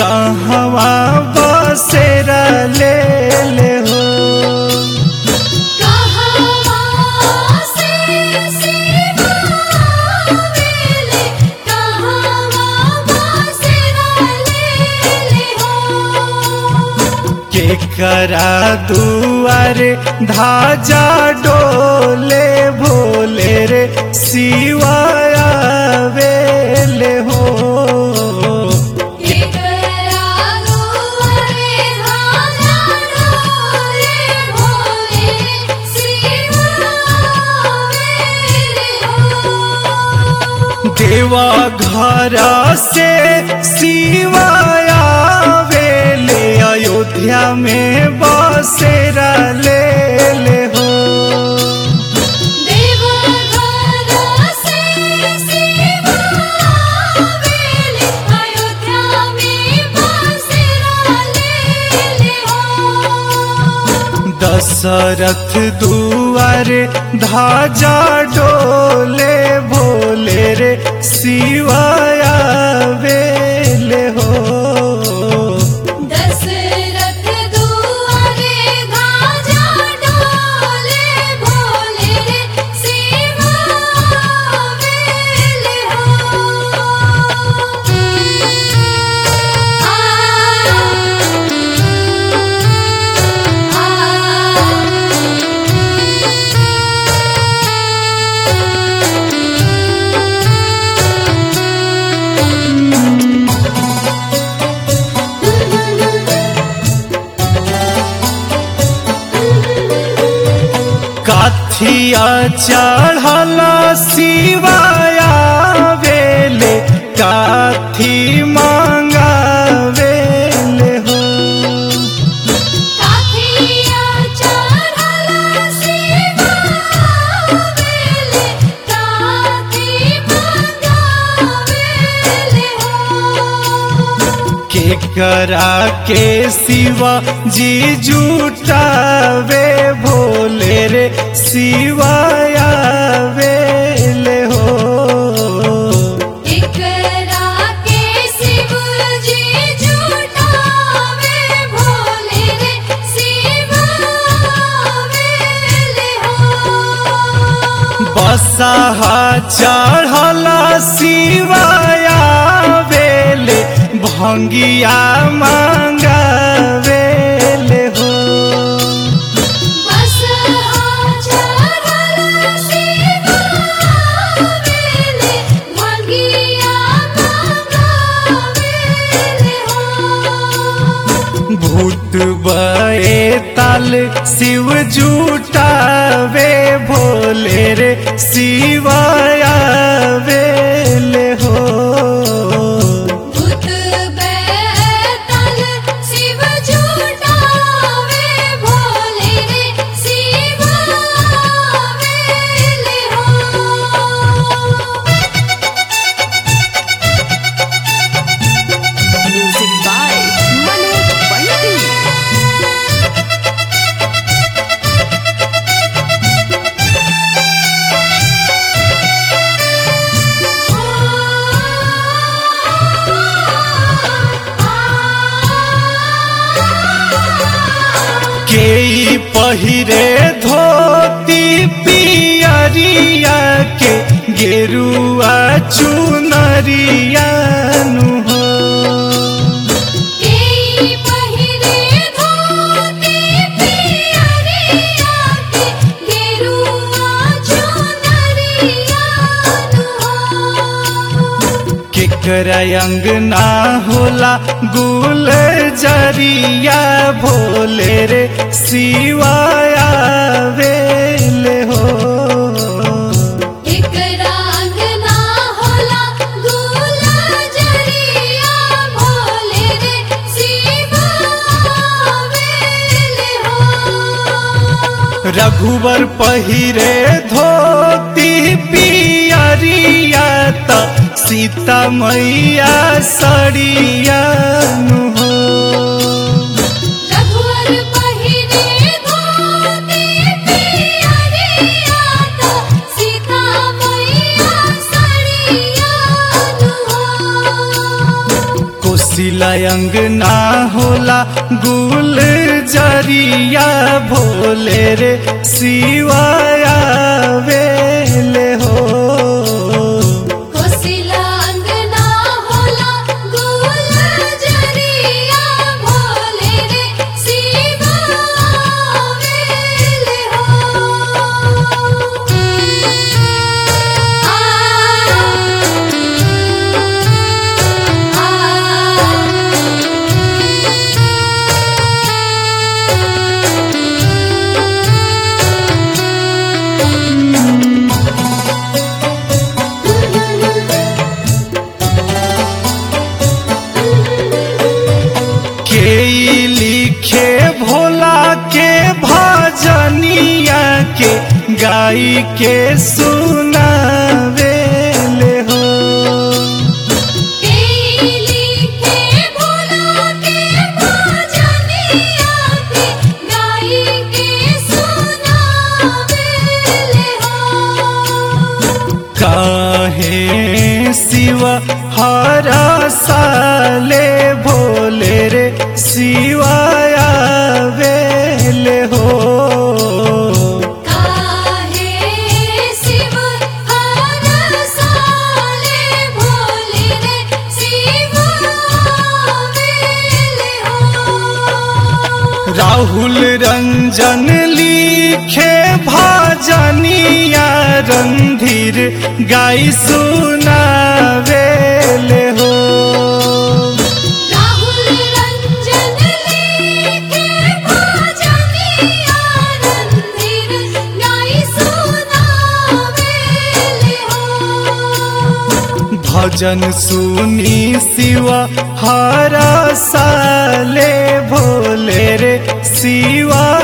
कहवा बसेरा ले ले हो कहवा से सिवावेले कहवा बसेरा लेले हो के करा दुआरे धाजा डोले भोले रे सिवाया वेले हो एकरा दुआरे धाजा डोले भोले सिवावेले हो देवा घर से सिवाया वेले अयोध्या में बसेरा ले ले हो देवघर से सिवावेले अयोध्या में बसेरा लेले हो दशरथ दुआरे धाजा डोले भोले रे सिवाया वेले हो दशरथ दुआरे धाजा डोले भोले रे सिवावेले हो आ काथिया चढ़ला सिवाया वेले काथी मांगा वेले हो काठिया चढ़ला सिवावेले काठी मंगावेले हो के करा के सिवा जी जुटावे भोले रे सिवाया वेले हो एकरा के शिव जी जुटावे भोले रे शिवावेले हो बसहा चढ़ला सिवाया वेले भंगिया मांगा वेले हो बस चढ़ला शिवावेले भंगिया मंगावेले हो भूत बए ताल शिव जुटावे भोले रे सिवाया वेले हो भूत बैतल शिव जुटावे भोले रे शिवावेले हो Music by Manoj Pandit. के ई पहिरे धोती पियरिया के गेरुआ चुनरिया नु हो केई पहिरे धोती पियरिया के गेरुआ चुनरिया नु हो केकरा अंगना होला गुल जरिया भोले रे सिवाया वेले हो एक रंग ना होला गुलजरिया भोले रे शिवावेले हो रघुवर पहिरे धोती पियरिया त सीता मैया सड़िया नु हो रघुवर पहिरे धोती पियरिया तो सीता मैया सड़िया नु हो कोसिला अंगना होला गुल जरिया भोले रे शिवाया वेले हो कोसिला अंगना होला गुल जरिया भोले रे शिवा वेले हो आ आ के ई लिखे भोला के भजनिया के गाई के सुनावेले हो केली के भोला के भजनिया के गाई के सुनावेले हो काहे शिव हर साले भोले रे शिवाया वेले हो काहे शिव हर साले भोले रे शिव वेले हो राहुल रंजन लिखे भजनिया रंधीर गाई सुनावेले हो राहुल रंजन लेके भजनिया रंधीर गाई सुनावेले हो भजन सुनी शिव हर साले भोले रे शिवा